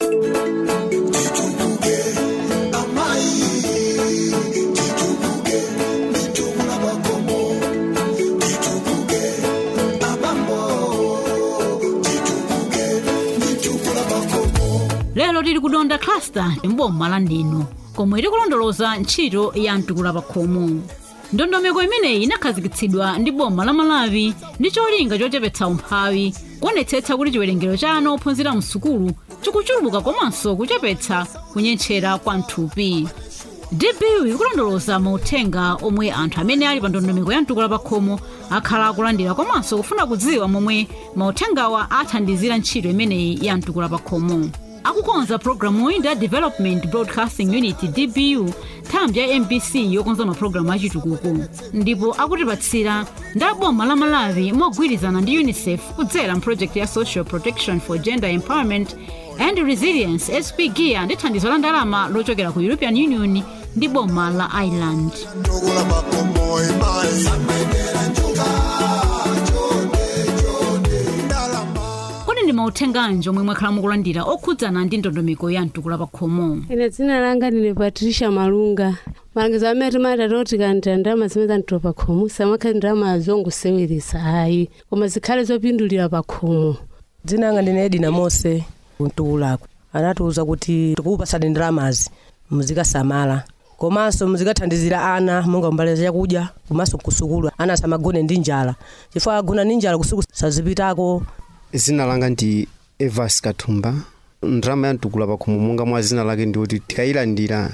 lero tili kudonda cluster mboma la ndino komwe tikulondoloza ntchito ya mtukula pakhomo ndondomeko imeneyi inakhazikitsidwa ndi boma la malawi ndi cholinga chochepetsa umphawi kuonetsetsa kuti chiwerengero cha ana ophunzira msukulu chikuchuluka komanso kuchepetsa kunyentchera kwa mthupi dbu ikulondoloza mauthenga omwe anthu amene ali pa ndondomeko ya mtukula pakhomo akhala akulandira komanso kufuna kudziwa momwe mauthengawa athandizira ntchito imeneyi ya mtukula pakhomo akukonza programuyi ndi a development broadcasting unit dbu nthambi ya mbc yokonza mapulogalamu achitukuko ndipo akutipatsira ndi aboma la malawi mogwirizana ndi unicef kudzera mproject ya social protection for gender empowerment and resilience spgia ndi thandizo la ndalama lochokera ku european union ndi boma la ireland Ndugula makombo imai kodi ndi mauthenganji omwe mwakhala mukulandira okhudzana ndi ndondomeko ya mtukula pakhomo ine dzina langa ndine patricia malunga malangizo amene timati toti kandira ndalama zimene zantola pakhomo samakhale ndalama zongoseweretsa ayi koma zikhale zopindulira pakhomo dzina langa ndine edina mose mtukulaku anatiuza kuti tikupasani ndalamazi muzikasamala komanso muzikathandizira ana monga mbale chakudya komanso kusukulu ana asamagone ndi njala chifukwa agona ndi njala kusukulu sazipitako zina langa ndi evas kathumba ndalama ya mtukula pakhomo monga mwa zina lake ndioti tikayilandira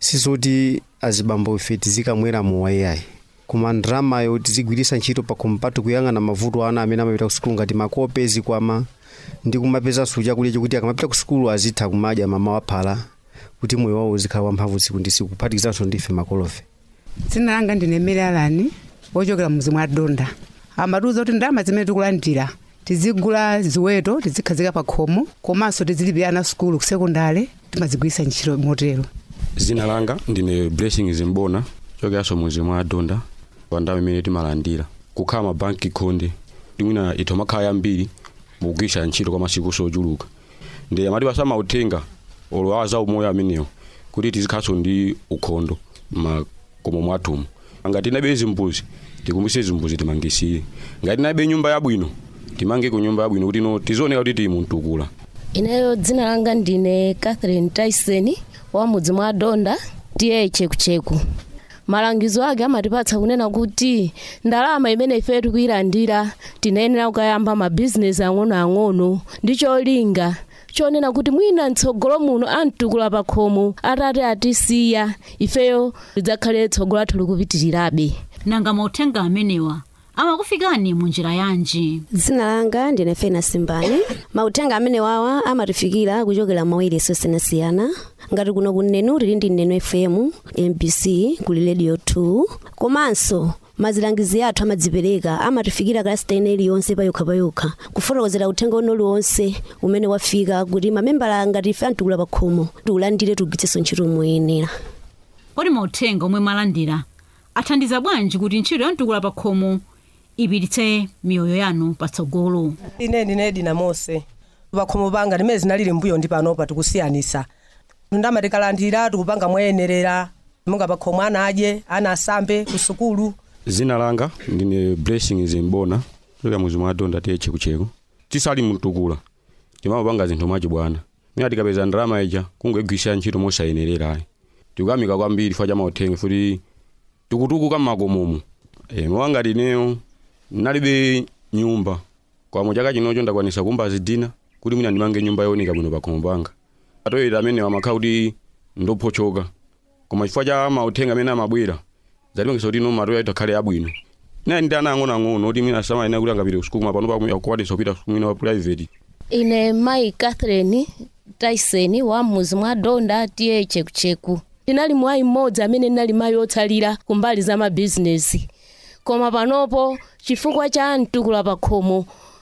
sizoti azibambo ife tizikamwera mowa iyayi koma ndalamayo tizigwiritsa ntchito pakhomo patu kuyang'ana mavuto ana amene amapita ku sukulu ngati makope zikwama ndi kumapezanso chakudya chokuti akamapita ku sukulu azitha kumadya mama waphala kuti moyo wawo uzikhala wamphamvu tsiku ndi tsiku kuphatikizanso ndife makolofe dzina langa ndine mary alani wochokera mmuzi mwa donda amatiuza kuti ndalama zimene tikulandira tizigula ziweto tizikhazika pa khomo komanso tizilipira ana sukulu ku sekondale timazigwiritsa ntchito motero zina langa ndine blessing zimbona chokeranso muzi mwa donda pa ndalama imene timalandira kukhala mabanki khonde timwina ithu makhala yambiri mukugwiritsa ntchito kwa masiku sochuluka ndi amatipasa mauthenga olo awa za umoyo amenewo kuti tizikhalanso ndi ukhondo makomo mwathumu ngati tinabe zimbuzi tikumbise zimbuzi timangisire ngati tinabe nyumba yabwino timange ku nyumba yabwino kuti no tizioneka kuti tili muntukula ineyo dzina langa ndine catherine tyson wa mudzi mwa donda tiye chekucheku malangizo ake amatipatsa kunena kuti ndalama imene ife tikuyilandira tinayenera kukayamba mabhizinesi ang'onoang'ono ndi cholinga chonena kuti mwina mtsogolo muno amtukula pakhomo atati atisiya ifeyo lidzakhale tsogolo lathu likupitirirabe nanga mauthenga amenewa amakufikani mu njira yanji dzina langa ndine fena simbani mauthenga amene wawa amatifikira kuchokera mawayilesi osiyanasiyana ngati kuno kunenu tili ndi neno fm mbc kuli radio 2 komanso mazilangizi athu amadzipereka amatifikira kalasiteni iliyonse payokhapayokha kufotokozera uthenga uno uliwonse umene wafika kuti mamembala ngati ife amtukula pakhomo tiulandire tugwiritsenso ntchito moyenera kodi mauthenga omwe mwalandira athandiza bwanji kuti ntchito ya mtukula pakhomo ipititse miyoyo yanu patsogolo ine ndine edina mose pakhomo panga limene zinalili mbuyo ndi panopa tikusiyanisa ndama tikalandira tikupanga moyenerera monga pakhomo ana adye ana asambe ku sukulu zina langa ndine blessing zimbona choka muzi mwa donda tiye chekucheku tisali mtukula timamapanga zinthu mwachibwana mina tikapeza ndalama ija kungegwisa ntchito mosayenerera ayi tikuyamika kwambiri fa cha mauthenga futi tikutukuka mmakomomo e, mowangati ineyo nalibe nyumba kwamo chaka chinocho ndakwanisa kumba zidina kuti mwina ndimange nyumba yooneka bwino pakhomo panga atoyera amene amakhala kuti ndophochoka koma chifukwa cha mauthenga amene amabwera zalimangisa kuti no matoyo itakhale abwino naye ndi ana ang'onoang'ono kuti mwina samayenera kuti angapite kusukulu koma pano pakukwatisa kupita mwina wa private ine mayi catherine tyson wa mmuzi mwa donda tiye chekucheku ndinali mwayi mmodzi amene ndinali mayi otsalira kumbali za mabhizinesi koma panopo chifukwa cha mtukula pakhomo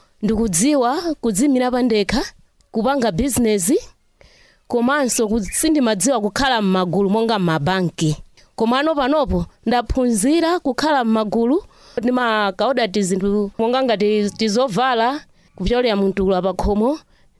ndikudziwa kudzimira pandekha kupanga bizinesi komanso ku- sindimadziwa kukhala m'magulu monga m'mabanki komano panopo ndaphunzira kukhala m'magulu ndimakaoda tizinthu monga ngati tizovala kupyolera mtukula pakhomo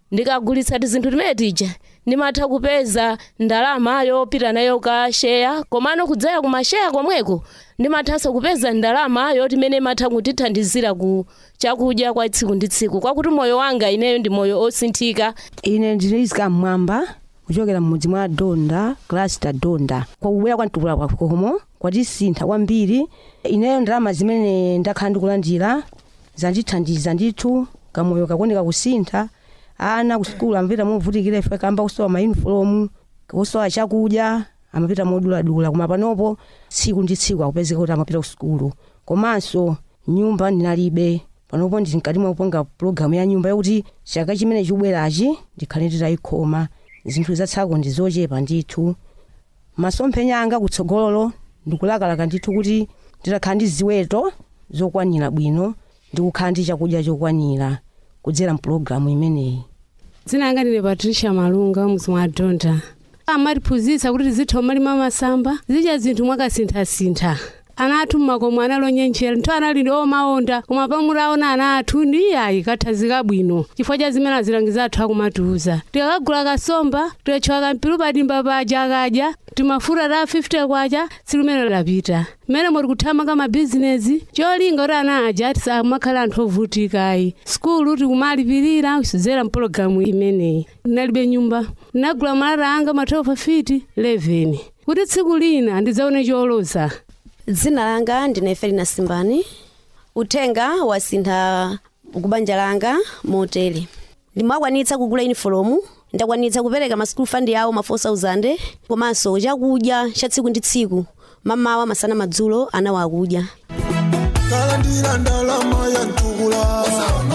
ndikagulitsa tizinthu timene tija ndimatha kupeza ndalama yopita nayo ka sheya komano kudzera ku masheya komweko ndimathanso kupeza ndalama yoti imene imatha kundithandizira ku chakudya kwa tsiku ndi tsiku kwakuti moyo wanga ineyo ndi moyo osinthika ine ndilizika mmwamba kuchokera mmudzi mwa donda klasta donda kwakubwera kwamtukula kwakomo kwatisintha kwambiri ineyo ndalama zimene ndakhala ndikulandira zandithandiza ndithu kamoyo kakuoneka kusintha ana kusukulu amapita movutikira ife kamba kusowa mayunifomu kusowa chakudya amapita moduladula koma panopo tsiku ndi tsiku akupezeka kuti amapita kusukulu komanso nyumba ndinalibe panopo ndili mkati mwakupanga pulogalamu ya nyumba yakuti chaka chimene chikubwerachi ndikhale nditayikhoma zinthu zatsako ndi zochepa ndithu masomphenya anga kutsogololo ndikulakalaka ndithu kuti nditakhala ndi ziweto zokwanira bwino ndikukhala ndi chakudya chokwanira kudzera mpulogalamu imeneyi dzina langa ndine patricia malunga mudzi mwa donda amatiphunzitsa kuti tizitha umalima masamba zidya zinthu mwakasinthasintha ana athu mmakomo analonyenchera nthu anali omaonda koma pamutaona ana athu ndi ayi kathazika bwino chifukwa cha zimene azilangiza athu akumatiuza tikakagula kasomba tikatchwa kampiru padimba paja akadya timafuta ta 50 kwacha silimene lapita mmene moti kuthamanga mabizinesi cholinga kuti ana aja tisamakhala anthu ovutikayi skulu tikumalipirira kudzera mpulogalamu imeneyi ndinalibe nyumba ndinagula malata anga ma 12 fiti 11 kuti tsiku lina ndidzaone choloza dzina langa ndine felina simbani uthenga wasintha kubanja langa motere ndimakwanitsa kugula unifomu ndakwanitsa kupereka ma school fund yawo ma 4000 komanso chakudya cha tsiku ndi tsiku mamawa masana madzulo ana wakudya kalandira ndalama ya ntukula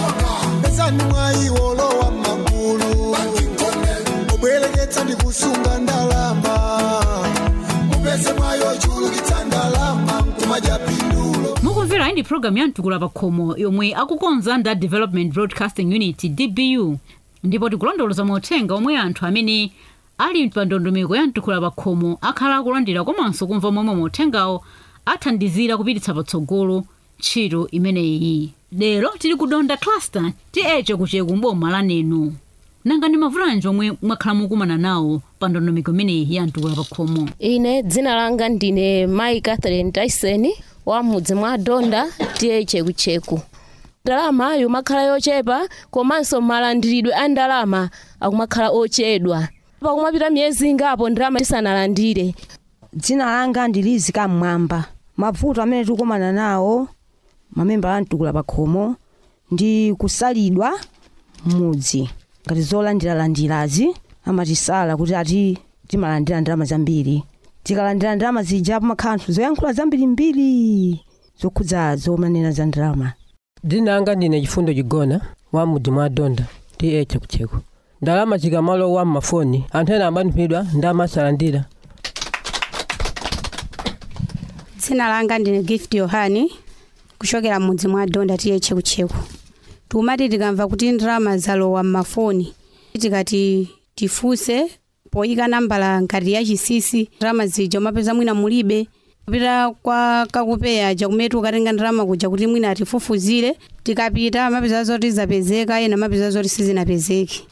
pesani mwayiwolo wa magulu obwereketsa ndi kusunga ndalama mupeze mwayo chulukitsa ndalama nkumadya pindulo mukumvera iyi ndi programu ya mtukula pakhomo yomwe akukonza nda development broadcasting unit dbu ndipo tikulondoloza mauthenga omwe anthu amene ali pa ndondomeko ya mtukula pakhomo akhala akulandira komanso kumva momwe mauthengawo athandizira kupititsa patsogolo ntchito imeneyi lero tili ku donda cluster tiyeche kucheku mboma lanenu nanga ndi mavulanji omwe mwakhala mukumana nawo pa ndondomeko imeneyi ya mtukula pakhomo ine dzina langa ndine mai catherine tyson wa mudzi mwa donda tiye chekucheku ndalama yomakhala yochepa komanso malandiridwe a ndalama akumakhala ochedwa pakumapita miyezi ingapo ndalama tisanalandire dzina langa ndilizika mmwamba mavuto amene tikukumana nawo mamemba amtukula pakhomo ndi kusalidwa mudzi ngati zolandiralandirazi amatisala kuti ati timalandira ndalama zambiri tikalandira ndalama zija pamakhala nthu zoyankhula zambirimbiri zokhudza zomanena za ndalama dzina langa ndine chifundo chigona wa mudzi mwa donda ti eche kucheko ndalama zikamalowa mmafoni anthu ena ambanipidwa ndamasalandira dzina langa ndine gift yohani kuchokera mudzi mwa donda tiye chekucheku tikumati tikamva kuti ndalama zalowa mmafoni tikati tifunse poyika nambala ngati ya chisisi ndalama zija umapeza mwina mulibe kupita kwa kakupeya chakumeti ukatenga ndalama kuja kuti mwina atifufuzire tikapita amapeza zoti zapezeka ena amapeza zoti sizinapezeki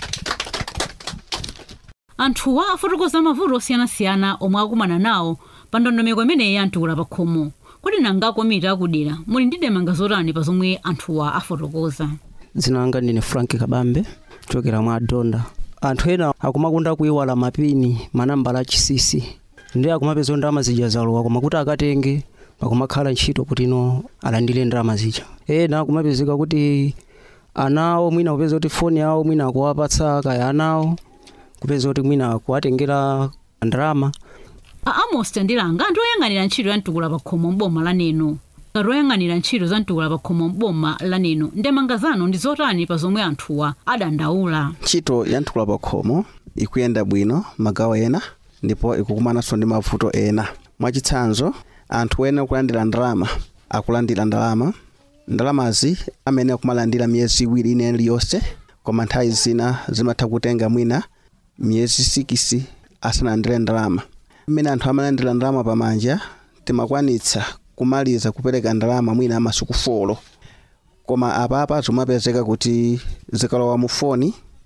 anthuwa afotokoza mavuto osiyanasiyana omwe akumana nawo pa ndondomeko imeneyi ya mtukula pakhomo kodi nanga komiti akudera muli ndi ndemanga zotani pa zomwe anthuwa afotokoza dzina langa ndine frank kabambe kuchokera mwa donda anthu ena akumakunda kuyiwala mapini manambala achisisi ndi akumapeza ndalama zija zalowa koma kuti akatenge pakumakhala ntchito kuti no alandire ndalama zija ena akumapezeka kuti anawo mwina kupeza kuti foni yawo mwina akuwapatsa kaya anawo kupeza kuti mwina akuwatengera ndalama a amos tandilanga ndi oyang'anira ntchito ya mtukula pakhomo m'boma laneno ngati oyang'anira ntchito za mtukula pakhomo m'boma laneno ndemanga zanu ndi zotani pa zomwe anthuwa adandaula ntchito ya mtukula pakhomo ikuyenda bwino magawo ena ndipo ikukumananso ndi mavuto ena mwachitsanzo anthu ena akulandira ndalama akulandira ndalama ndalamazi amene akumalandira miyezi iwiri ine iliyonse koma nthawi zina zimatha kutenga mwina miyezi sikisi asanalandire ndalama mmene anthu amalandira ndalama pamanja timakwanitsa kumaliza kupereka ndalama mwina amasuku folo koma apapa zimapezeka kuti zikalowa mu foni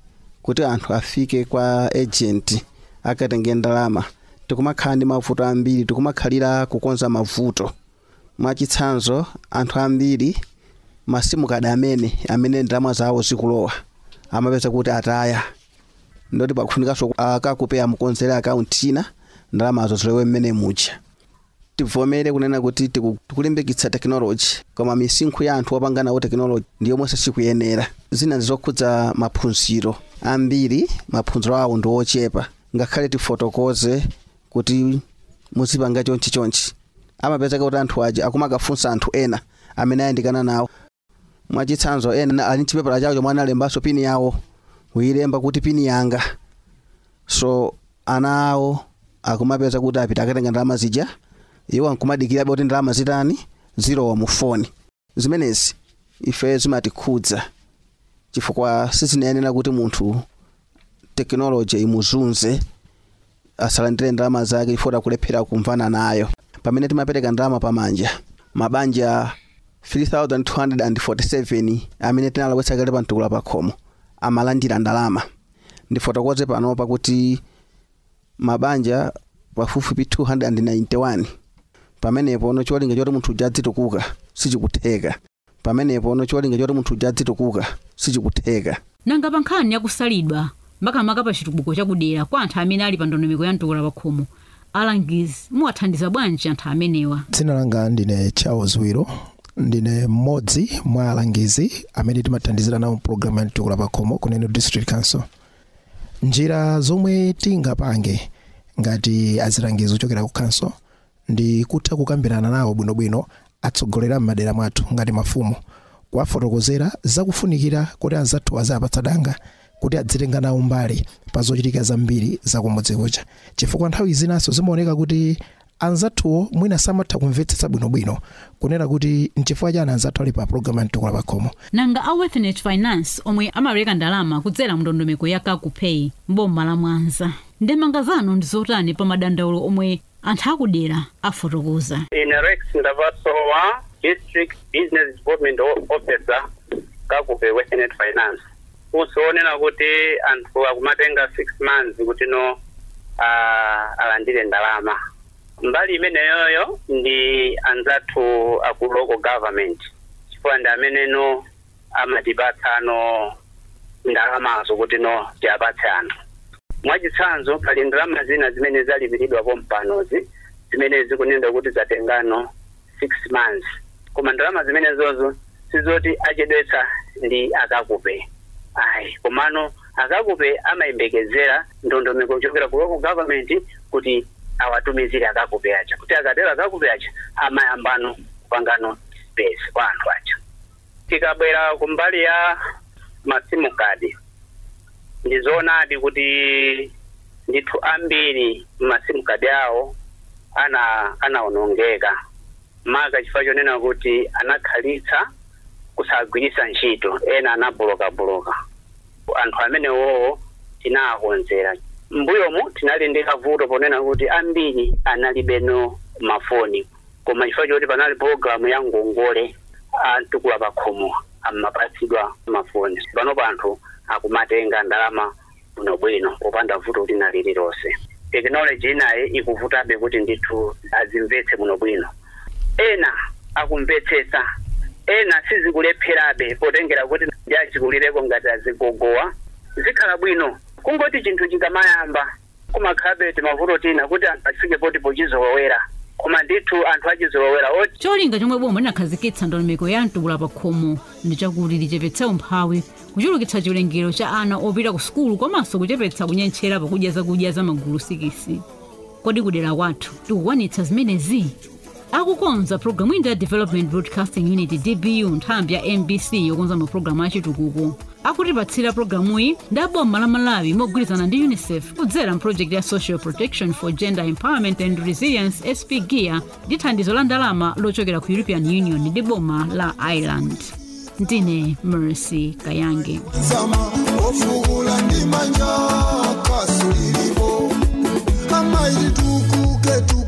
kuti anthu afike kwa agent akatenge ndalama tikumakhala ndi mavuto ambiri tikumakhalira kukonza mavuto mwachitsanzo anthu ambiri masimu kada amene amene ndalama zawo zikulowa amapeza kuti ataya ndoti pakufunikanso akakupe amukonzere akaunti ina ndalamazo zilowe mmene muja tivomere kunena kuti tiku- tikulimbikitsa tekinoloji koma misinkhu ya anthu opanga nawo tekinoloji ndiyomwe sikuyenera zina ndizokhudza maphunziro ambiri maphunziro awo ndi ochepa ngakhale tifotokoze kuti muzipanga chonchi chonchi amapezeka kuti anthu aja akumakafunsa anthu ena amene ayandikana nawo mwachitsanzo ena ali chipepala chawo chomwe analembanso pini yawo kuyilemba kuti pini yanga so ana awo akumapeza kuti apita akatenga ndalama zija iwo ankumadikirabe kuti ndalama zitani zilowa mu foni zimenezi ife zimatikhudza chifukwa sizinayenera kuti munthu tekinoloji imuzunze asalandire ndalama zake chifukwa akulephera kumvana nayo pamene timapereka ndalama pamanja mabanja 3247 amene tinalowetsa kale pamtukula pakhomo amalandira ndalama ndifotokoze panopa kuti mabanja pafupifupi 291 pamenepo ono cholinga choti munthu uja adzitukuka sichikutheka pamenepo ono cholinga choti munthu uja adzitukuka sichikutheka nanga pa nkhani yakusalidwa makamaka pa chitukuko chakudera kwa anthu amene ali pa ndondomeko ya mtukula pakhomo alangizi muwathandiza bwanji anthu amenewa dzina langa ndine charles wiro ndine mmodzi mwa alangizi amene timathandizira nawo mpulogalamu ya mtukula pakhomo kuneno district council njira zomwe tingapange ngati azilangizi ochokera ku council ndi kutha kukambirana nawo bwinobwino atsogolera m'madera mwathu ngati mafumu kuwafotokozera zakufunikira kuti anzathu azapatsa danga kuti adzitenga nawo mbali pa zochitika zambiri zakumudzi kucha chifukwa nthawi zinanso zimaoneka kuti anzathuwo mwina samatha kumvetsetsa bwinobwino kunena kuti nchifukwa chani anzathu ali pa programu ya mtukula pakhomo nanga a wethnet finance omwe amapereka ndalama kudzera mndondomeko ya kakupay mboma la mwanza ndemanga zanu ndi zotani pa madandaulo omwe anthu akudera afotokoza ine rex ndavasowa district business development O- officer kakupe wethnet finance usoonena kuti anthu akumatenga six months kuti no uh, alandire ndalama mbali imeneyoyo ndi anzathu aku local government chifukwa ndi amene no amatipatsa no ndalamazo kuti no tiapatse anthu mwachitsanzo pali ndalama zina zimene zalipiridwapo mpanozi zimene zikunena kuti zatengano six months koma ndalama zimenezozo sizoti achedwetsa ndi akakupe ayi komano akakupe amayembekezera ndondomeko kuchokera ku local government kuti awatumizire akakupe aja kuti akatero akakupe aja amayambano kupangano space kwa anthu aja tikabwera kumbali ya masimu kadi ndizoonadi kuti ndithu ambiri masimu kadi awo ana anaonongeka maka chifukwa chonena kuti anakhalitsa kusagwiritsa ntchito ena anabulokaboloka anthu amenewowo tinawakonzera mbuyomu tinali ndi kavuto ponena kuti ambiri analibeno mafoni koma chifukwa choti panali pologalamu ya ngongole amtukula pakhomo amapatsidwa mafoni panopo anthu akumatenga ndalama bwinobwino popanda vuto lina lililonse tekinoloji inayi ikuvutabe kuti ndithu azimvetse bwinobwino ena akumvetsetsa ena sizikulepherabe potengera kuti jachikulireko ngati azigogowa zikhala bwino kungoti chinthu chikamayamba kumakhalabe timavuto tina kuti anthu afike poti pochizolowera koma ndithu anthu achizolowera oti cholinga chomwe boma linakhazikitsa ndondomeko ya mtukula pakhomo ndi chakuti lichepetse umphawi kuchulukitsa chiwerengero cha ana opita ku sukulu komanso kuchepetsa kunyentchera pakudya zakudya za magulu sikisi kodi kudera kwathu tikukwanitsa zimenezi akukonza programu ina ya development broadcasting unit dbu nthambi ya mbc yokonza mapulogalamu achitukuko akutipatsira programuyi ndi aboma la malawi mogwirizana ndi unicef kudzera mphrojekiti ya social protection for gender empowerment and resilience sp gear ndi thandizo la ndalama lochokera ku european union ndi boma la ireland ndine mercy kayange zama ofukula ndi manja kasulilipo amaiti tukuke tukuke